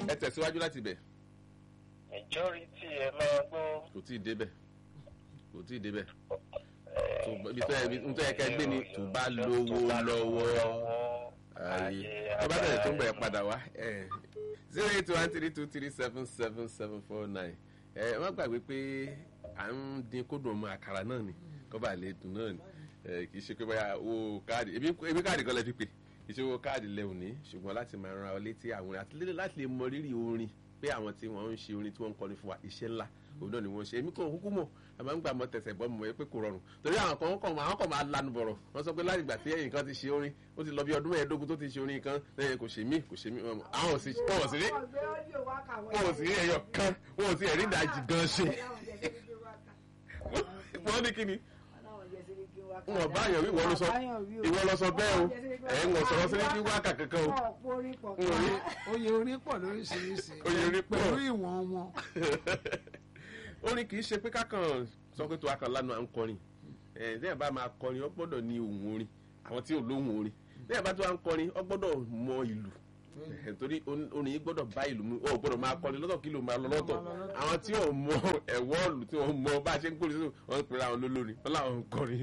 ẹ tẹ̀síwájú láti bẹ̀ majority ẹ máa gbọ́. kò tí ì débẹ̀ kò tí ì débẹ̀ tó ibi tó yẹ ibi tó yẹ ká gbé ni tó bá lówó lọ́wọ́ ayé tó bá tẹ̀lé tó ń bẹ̀rẹ̀ padà wá zero eight one three two three seven seven seven four nine ẹ má gbàgbé pé à ń dín kódùn ọmọ àkàrà náà ni kó bá lè dùn náà ni kì í ṣe pé báyà owó káàdì ebi káàdì kan lè fi pè kì í ṣe owó káàdì lẹ́wọ̀n ní ṣùgbọ́n láti máa ran ọ létí àwọn àti láti lè mọ rírì orin pé àwọn tí wọ́n ń ṣe orin tí wọ́n ń kọrin fún wa iṣẹ́ ńlá òun náà ni wọ́n ṣe èmi kò kúkú mọ̀ àmọ́ ń gbà mọ́ tẹ̀sẹ̀ bọ́ mọ̀ pé kò rọrùn torí àwọn kan kàn máa kàn máa lanu bọ̀rọ̀ wọ́n sọ pé láti ìgbà tí ẹ̀yìn kan ti ṣe orin ó ti lọ bí ọdún mẹ́ẹ̀ẹ́dógún tó ti ṣe orin kan lẹ́yìn kò ṣe mí kò ṣe mí àwọn òsì wọ́n sì rí wọ́n ò sì rí ẹyọ kan wọ́n ò sì rí ìdajì gan ṣe wọ́n ní kíni wọn bá yàn wí ìwọ ló sọ ìwọ lọ sọ bẹ́ẹ̀ o ẹ̀ ń wọ̀ sọ̀rọ̀ sílẹ̀ kí wákà kankan o. oyè orin pọ̀ lóríṣiríṣi oyè orin pọ̀ pẹ̀lú ìwọ̀n wọn. orin kì í ṣe pé kákan sọ pé tó a kan lánàá ń kọrin ẹ̀ ẹ̀ bá máa kọrin ó gbọ́dọ̀ ní ohun orin àwọn tí ò lóhùn orin lẹ́yìn bá tó a ń kọrin ó gbọ́dọ̀ mọ ìlú torí orin yìí gbọ́dọ̀ bá ìlú mu ó gbọ́dọ̀ máa kọrin lọ́tọ̀ kí ló máa lọ lọ́tọ̀ àwọn tí ò mọ ẹ̀wọ́ ọ̀lù tí wọ́n mọ bá a ṣe ń kórè sínú wọn ń pèrè àwọn lólórin wọn làwọn ń kọrin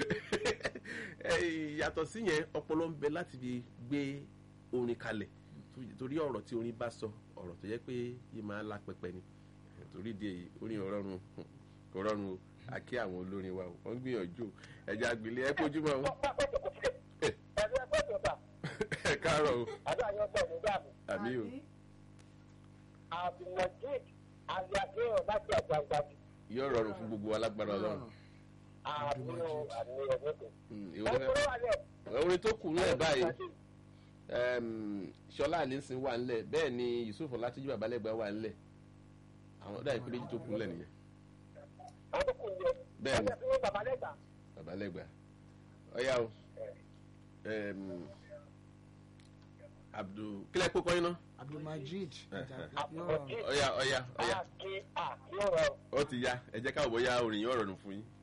yàtọ̀ sí yẹn ọpọlọ ń bẹ láti fi gbé orin kalẹ̀ torí ọ̀rọ̀ tí orin bá sọ ọ̀rọ̀ tó yẹ pé yìí máa la pẹpẹ ni torí di èyí orin ọ̀rọ̀run kò rọrùn o àkí àwọn olórin wa wọ́n gbìyànjú ẹ̀jẹ̀ àgbèlé ẹ̀ kojú mọ́ ẹ káàárọ̀ o. àdáyọ bọ̀ ní dàbí. àmì o. abdulmajid aliakéwọ̀n láti àgbàgbàjì. yóò rọrùn fún gbogbo alágbára ọlọ́run. àmì o àmì ẹ̀mẹ́kọ̀. ìwọ náà orin tó kù nílẹ̀ báyìí ṣọlá àlẹ́sìn wà nílẹ̀ bẹ́ẹ̀ ni yusuf ọlátúnjú babalẹ́gbà wà nílẹ̀ àwọn ọ̀dà ìpínlẹ̀ tó kù nílẹ̀ nìyẹn. àwọn tó kù nílẹ̀. bẹ́ẹ̀ ni babalẹ́gbà. babalẹ́gbà ọ̀yá o abdul kílẹ̀ kó kọ́yìn náà. abdulmajid ọ̀yá ọ̀yá ọ̀yá àkí àkí ọ̀rọ̀. ó ti ya ẹ jẹ́ káwọ́ bóyá orin yóò rọrùn fún yín.